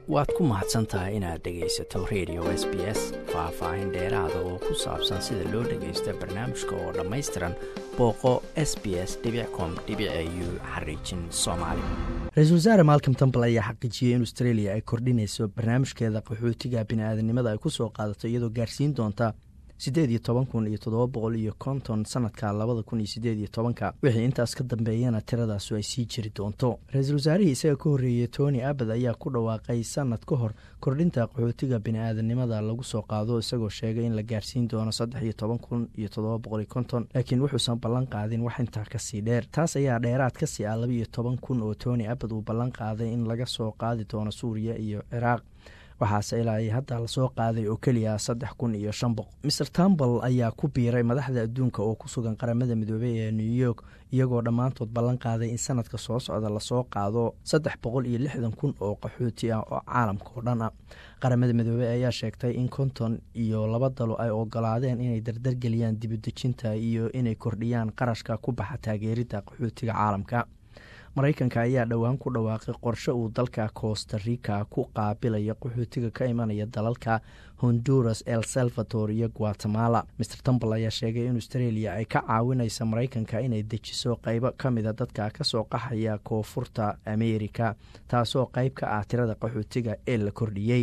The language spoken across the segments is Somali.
waad ku mahadsan tahay inaad dhegaysato radio s b s faah-faahin dheeraada oo ku saabsan sida loo dhagaysto barnaamijka oo dhammaystiran booqo s b s com u xariijin soomaali ra-iisul wasaare malcom tambal ayaa xaqiijiyey in australia ay kordhinayso barnaamijkeeda qaxootiga bini-aadanimada ay ku soo qaadato iyadoo gaarsiin doonta siddeed iyo toban kun iyo toddoba boqol iyo konton sanadka labada kun iyo siddeed iyo tobanka wixii intaas ka dambeeyana tiradaasu ay sii jiri doonto ra-iisul wasaarihii isaga ka horreeyey tony abad ayaa ku dhawaaqay sanad ka hor kordhinta qaxootiga bini-aadanimada lagu soo qaado isagoo sheegay in la gaarsiin doono saddex iyo toban kun iyo toddoba boqol iyo konton laakiin wuxuusan ballan qaadin wax intaa kasii dheer taas ayaa dheeraad kasii ah laba iyo toban kun oo tony abad uu ballan qaaday in laga soo qaadi doono suuriya iyo ciraaq waxaase ilaa hadda lasoo qaaday oo keliya saddex kun iyo shan boqol maer tambal ayaa ku biiray madaxda adduunka oo ku sugan qaramada midoobey ee new york iyagoo dhammaantood ballan qaaday in sanadka soo socda lasoo qaado saddex boqol iyo lixdan kun oo qaxooti ah oo caalamka oo dhan ah qaramada midoobey ayaa sheegtay in konton iyo laba dalo ay ogolaadeen inay dardargeliyaan dibudejinta iyo inay kordhiyaan qarashka ku baxa taageerida qaxootiga caalamka maraykanka ayaa dhowaan ku dhawaaqay qorshe uu dalka costa rica ku qaabilaya qaxootiga ka imanaya dalalka honduras el salvador iyo guatemala maer tambal ayaa sheegay in australia ay ka caawinaysa maraykanka inay dejiso qeybo ka mida dadka kasoo qaxaya koonfurta amerika taasoo qeyb ka ah tirada qaxootiga ee la kordhiyey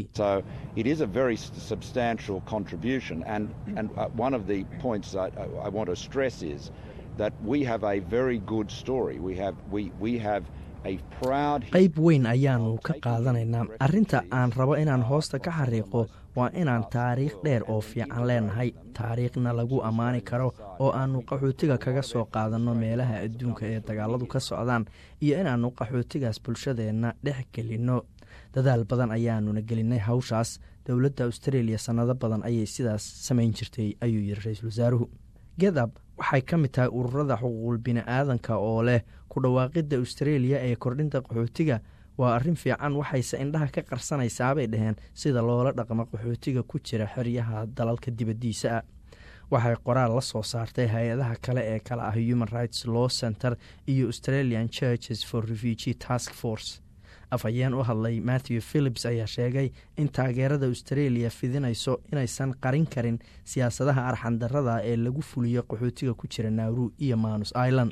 qayb weyn ayaanu ka qaadanaynaa arrinta aan rabo inaan hoosta ka xariiqo waa inaan taariikh dheer oo fiican leenahay taariikhna lagu ammaani karo oo aannu qaxootiga kaga soo qaadanno meelaha adduunka ee dagaaladu ka socdaan iyo inaannu qaxootigaas bulshadeenna dhex gelinno dadaal badan ayaanuna gelinay hawshaas dowladda australia sannado badan ayay sidaas samayn jirtay ayuu yidhi ra-iisul wasaaruhu gedab waxay ka mid tahay ururada xuquuqul bini-aadanka oo leh ku dhawaaqidda australia ee kordhinta qaxootiga waa arrin fiican waxayse indhaha ka qarsanaysaabay dhaheen sida loola dhaqmo qaxootiga ku jira xeryaha dalalka dibaddiisa ah waxay qoraal la soo saartay hay-adaha kale ee kale ah human rights law center iyo australian churches for refugee task force afhayeen u hadlay matthew philips ayaa sheegay in taageerada australia fidinayso inaysan qarin karin siyaasadaha arxandarada ee lagu fuliyo qaxootiga ku jira nauru iyo manus island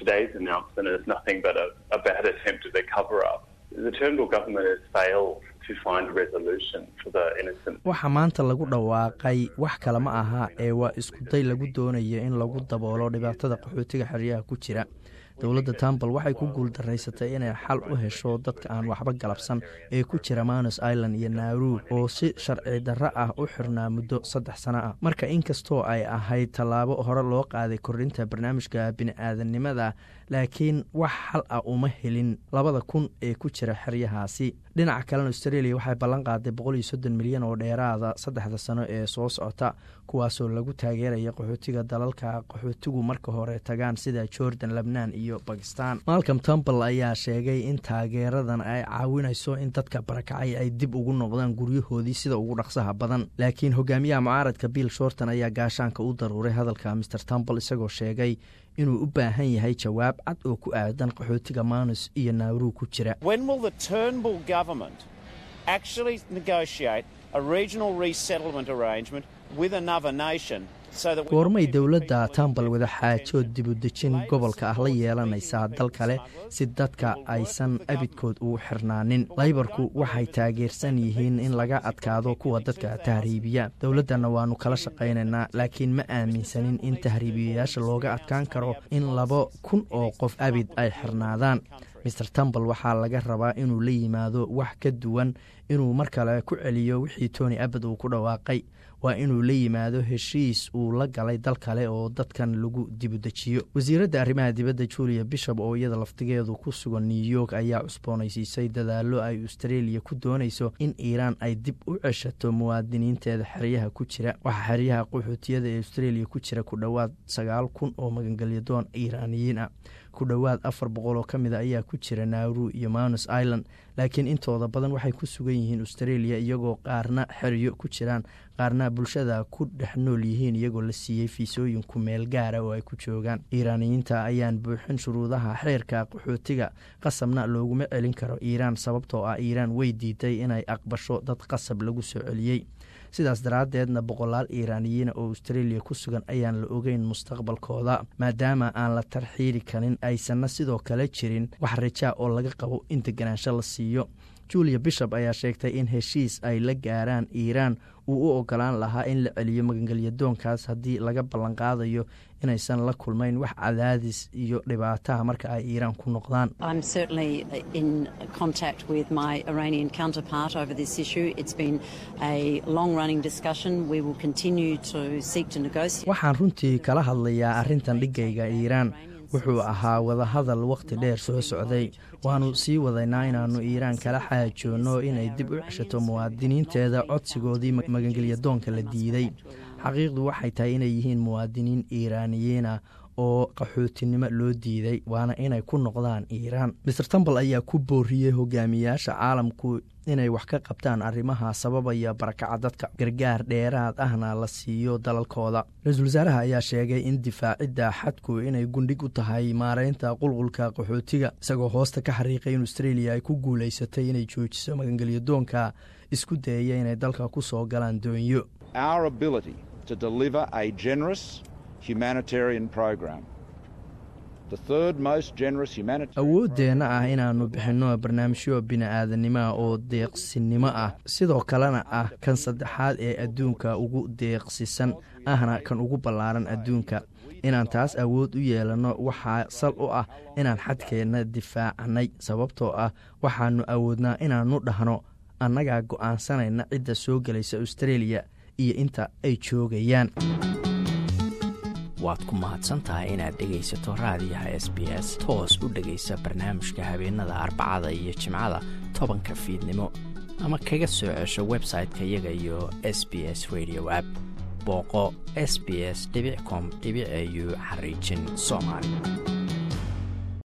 waxa maanta lagu dhawaaqay wax kale ma aha ee waa iskuday lagu doonayo in lagu daboolo dhibaatada qaxootiga xeryaha ku jira dowladda tambal waxay ku guuldaraysatay inay xal u hesho dadka aan waxba galabsan ee ku jira manus island iyo nauru oo si sharci darro ah u xirnaa muddo saddex sano ah marka inkastoo ay ahayd tallaabo hore loo qaaday kordhinta barnaamijka bini-aadanimada laakiin wax xal ah uma helin labada kun ee ku jira xeryahaasi dhinaca kalena australia waxay ballan qaaday boqol iyo soddon milyan oo dheeraada saddexda sano ee soo socota kuwaasoo lagu taageeraya qaxootiga dalalka qaxootigu marka hore tagaan sida jordan lebnaan iyo bakistan malcom tambal ayaa sheegay in taageeradan ay caawinayso in dadka barakacay ay dib ugu noqdaan guryahoodii sida ugu dhaqsaha badan laakiin hogaamiyaha mucaaradka bill shorton ayaa gaashaanka u daruuray hadalka maer tambal isagoo sheegay inuu u baahan yahay jawaab cad oo ku aadan qaxootiga manus iyo nauru ku jira goormay dowladda tambal wadaxaajood dibudejin gobolka ah la yeelanaysaa dal kale si dadka aysan abidkood ugu xirnaanin laybarku waxay taageersan yihiin in laga adkaado kuwa dadka tahriibiya dowladdanna waannu kala shaqaynaynaa laakiin ma aaminsanin in tahriibiyayaasha looga adkaan karo in laba kun oo qof abid ay xirnaadaan maer tambal waxaa laga rabaa inuu la yimaado wax ka duwan inuu mar kale ku celiyo wixii tony abad uu ku dhawaaqay waa inuu la yimaado heshiis uu la galay dal kale oo dadkan lagu dibudejiyo wasiiradda arrimaha dibadda julia bishop oo iyada laftigeedu ku sugan new york ayaa cusboonaysiisay dadaallo ay australia ku doonayso in iiraan ay dib u ceshato muwaadiniinteeda xeryaha ku jira waxaa xeryaha qaxootiyada ee australia ku jira ku dhowaad sagaal kun oo magangelyadoon iiraaniyiin ah ku dhowaad afar boqol oo ka mid a ayaa ku jira nauru iyo manus island laakiin intooda badan waxay ku sugan yihiin australia iyagoo qaarna xeryo ku jiraan qaarna bulshada ku dhex nool yihiin iyagoo la siiyey fiisooyin ku meel gaara oo ay ku joogaan iiraaniyiinta ayaan buuxin shuruudaha xeerka qaxootiga qasabna looguma celin karo iiraan sababtoo ah iiraan way diiday inay aqbasho dad qasab lagu soo celiyey sidaas daraaddeedna boqolaal iiraaniyiina oo australia ku sugan ayaan la ogeyn mustaqbalkooda maadaama aan la tarxiiri karin aysanna sidoo kale jirin wax rajaa oo laga qabo in deganaansho la siiyo julia bishop ayaa sheegtay in heshiis ay la gaaraan iiraan uu u ogolaan lahaa in la celiyo magangelyadoonkaas haddii laga ballanqaadayo inaysan la kulmayn wax cadaadis iyo dhibaataha marka ay iiraan ku noqdaan waxaan runtii kala hadlayaa arrintan dhigayga iiraan wuxuu ahaa wadahadal wakhti dheer soo socday waannu sii wadaynaa inaannu iiraan kala xaajoonno inay dib u ceshato muwaadiniinteeda codsigoodii magangelyadoonka la diiday xaqiiqdu waxay tahay inay yihiin muwaadiniin iiraaniyiina oo qaxootinimo loo diiday waana inay ku noqdaan iiraan maer tambal ayaa ku booriyey hogaamiyaasha caalamku inay wax ka qabtaan arrimaha sababaya barakaca dadka gargaar dheeraad ahna la siiyo dalalkooda ra-iisul wasaaraha ayaa sheegay in difaacidda xadku inay gundhig u tahay maareynta qulqulka qaxootiga isagoo hoosta ka xariiqay in australia ay ku guulaysatay inay joojiso magangelyadoonka isku dayaya inay dalka ku soo galaan doonyo awooddeenna ah inaannu bixinno barnaamijyo bini-aadanimoa oo deeqsinimo ah sidoo kalena ah kan saddexaad ee adduunka ugu deeqsisan ahna kan ugu ballaaran adduunka inaan taas awood u yeelanno waxaa sal u ah inaan xadkeenna difaacnay sababtoo ah waxaannu awoodnaa inaannu dhahno annagaa go'aansanayna cidda soo gelaysa australia iyo inta ay joogayaan waad ku mahadsantahay inaad dhegaysato raadiyaha s b s toos u dhegaysa barnaamijka habeenada arbacada iyo jimcada tobanka fiidnimo ama kaga soo cesho website-ka iyaga iyo s b s radio app booqo s b s com au xariijin soomaali